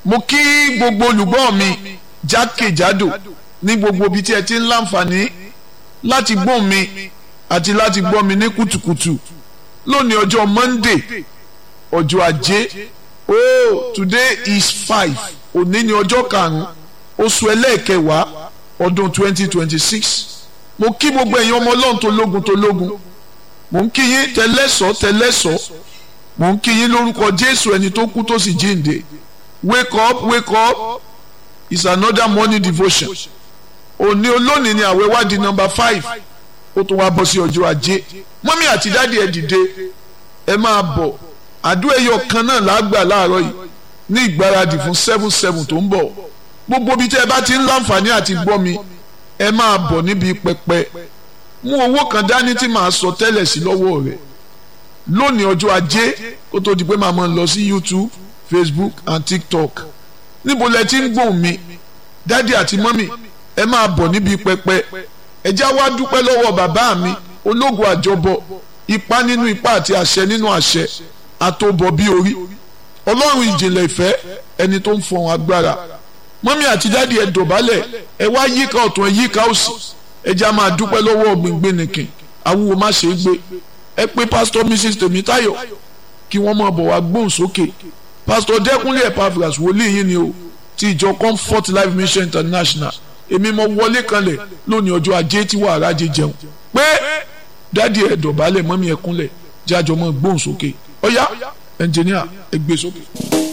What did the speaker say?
mo kí gbogbo olùgbọ́ mi jákèjádò ní gbogbo ibi tí ẹ ti ń láǹfààní láti gbọ́ mi àti láti gbọ́ mi ní kùtùkùtù lónìí ọjọ́ Monday ọjọ́ ajé oh today is five òní ni ọjọ́ karùn-ún oṣù ẹlẹ́ẹ̀kẹwàá ọdún twenty twenty six mo kí gbogbo ẹ̀yin ọmọ ọlọ́run tó lógun tó lógun mo ń kí yín tẹlẹ́sọ̀ tẹlẹ́sọ̀ mo ń kí yín lórúkọ Jésù ẹni tó kú tó sì jíǹde wake up wake up is another morning devotion òní olónìí ni àwẹ̀ wá di number five ó tún wá bọ́ sí ọjọ́ ajé mọ́mí àti dáàdi ẹ̀ dìde ẹ máa bọ̀ àdúrà ẹyọ kan náà lágbà láàárọ̀ yìí ní ìgbáradì fún seven seven tó ń bọ̀ gbogbo ibi tẹ́ ẹ bá ti ń láǹfààní àti gbọ́ mi ẹ máa bọ̀ níbi pẹpẹ mú owó kan dání tí màá sọ tẹ́lẹ̀ sí lọ́wọ́ rẹ̀ lónìí ọjọ́ ajé kó tó di pé màá máa lọ sí YouTube Facebook and TikTok níbo lẹ ti ń gbóhùn mi dádì àti mọ́mì ẹ máa bọ̀ níbi pẹpẹ ẹ já wá dúpẹ́ lọ́wọ́ bàbá mi ológun àjọbọ ipá nínú ipá àti àṣẹ nínú àṣẹ àtòbọ̀ bí orí ọlọ́run ìjìnlẹ̀ ìfẹ́ ẹni tó ń fọhùn agbára mọ́mí àti dádì ẹ dọ̀bálẹ̀ ẹ wá yíká ọ̀tún ẹ yíká òsì ẹ já máa dúpẹ́ lọ́wọ́ gbìngbìn nìkìn awúwo má ṣe é gbé ẹ pé pásítọ̀ mrs tèmítáyọ̀ kí wọ́n máa bọ̀ wá gbóhùn sókè pásítọ̀ dẹ́kunlé epaphras wòlíì yín ni o ti ìjọ comfort life mission international èmi mo wọlé kanlẹ̀ lónìí ọjọ́ ajé tí wàhálà jẹ jẹun pé dádì ẹ dọ̀bálẹ̀ mọ́mí ẹ kúnlẹ̀ jájọ mọ́ gbóhùn sókè ọ̀yá ẹnjìníà ẹ gbé sókè.